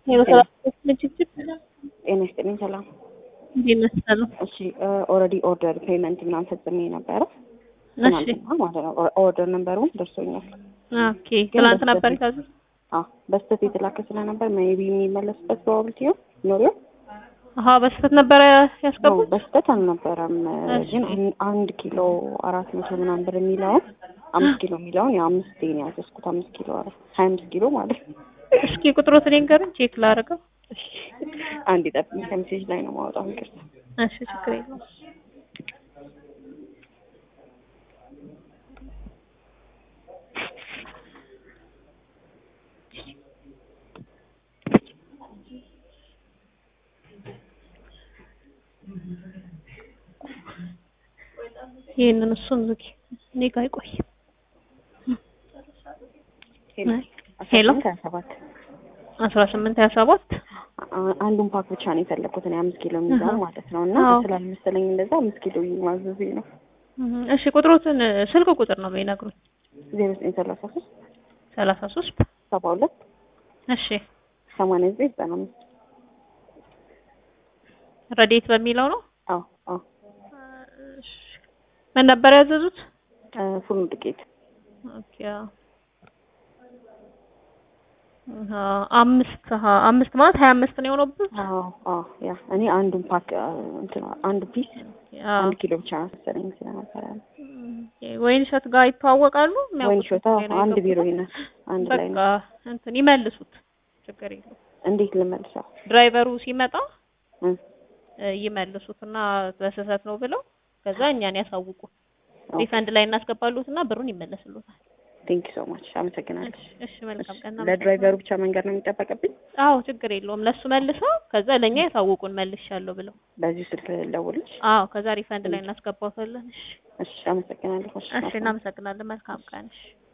ሄሎ ሰላም ችግር ጤና ይስጥልኝ። ሰላም እንዴት ነህ? ሰላም እሺ ኦልሬዲ ኦርደር ፔመንት ምናምን ፈጽሜ ነበረ እሺ ትናንትና ማለት ነው። ኦርደር ነንበሩም ደርሶኛል። ኦኬ ትናንት ነበር የታዘዘው አዎ በስተት የተላከ ስለነበር ሜቢ የሚመለስበት ፕሮባብሊቲ ይኖር አሀ በስህተት ነበረ ያስገቡት በስተት አልነበረም። እሺ። ግን አን- አንድ ኪሎ አራት መቶ ምናምን ብር የሚለውን አምስት ኪሎ የሚለውን ያው አምስት ነው ያዘዝኩት። አምስት ኪሎ አረ ሀያ አምስት ኪሎ ማለት ነው። እስኪ ቁጥሮትን ንገሩኝ ቼክ ላደርገው አንድ ጠብኝ፣ ከሜሴጅ ላይ ነው ማውጣው። ይቅርታ እሺ ችግር የለውም ይህንን እሱን ዝጊ እኔ ጋ አይቆይ ሄሎ ሀያ ሰባት አስራ ስምንት ሀያ ሰባት አ- አንዱን ፓክ ብቻ ነው የፈለኩት እኔ አምስት ኪሎ የሚለው አሃ። ማለት ነው። እና አዎ። ስላልመሰለኝ እንደዛ አምስት ኪሎ ማዘዜ ነው። እሺ ቁጥሮትን ስልክ ቁጥር ነው የሚነግሩኝ ዜሮ ዘጠኝ ሰላሳ ሶስት ሰላሳ ሶስት ሰባ ሁለት እሺ ሰማንያ ዘጠኝ ዘጠና አምስት ረዴት በሚለው ነው አዎ አዎ እሺ። ምን ነበር ያዘዙት እ ፉል ዱቄት ኦኬ አዎ። አሀ፣ አምስት አሀ፣ አምስት ማለት ሀያ አምስት ነው የሆነብህ አዎ አዎ ያ እኔ አንዱን ፓክ አ፣ እንትን አንዱ ፒስ አዎ። አንድ ኪሎ ብቻ ነው መሰለኝ ስለነበረ ነው። ኦኬ፣ ወይን እሸት ጋር ይተዋወቃሉ ወይን የሚያውቁት ሾታ ጉዳይ ነው አንድ ቢሮ የገቡት? ይነ አንድ ላይ በቃ ነው። እንትን ይመልሱት ችግር የለውም እንዴት ልመልሰው? ድራይቨሩ ሲመጣ እ እ፣ ይመልሱትና በስህተት ነው ብለው ከዛ እኛን ያሳውቁ ሪፈንድ ላይ እናስገባሉትና ብሩን ይመለስሉታል ቴንክ ዩ ሶ ማች አመሰግናለሁ። እሺ እሺ መልካም ቀን ለድራይቨሩ ብቻ መንገድ ነው የሚጠበቅብኝ? አዎ ችግር የለውም ለሱ መልሰው ከዛ ለኛ ያሳውቁን መልሻለሁ ብለው በዚሁ ስልክ ልደውልልሽ? አዎ ከዛ ሪፈንድ ላይ እናስገባታለን እሺ እሺ አመሰግናለሁ። እሺ እናመሰግናለን መልካም ቀን እሺ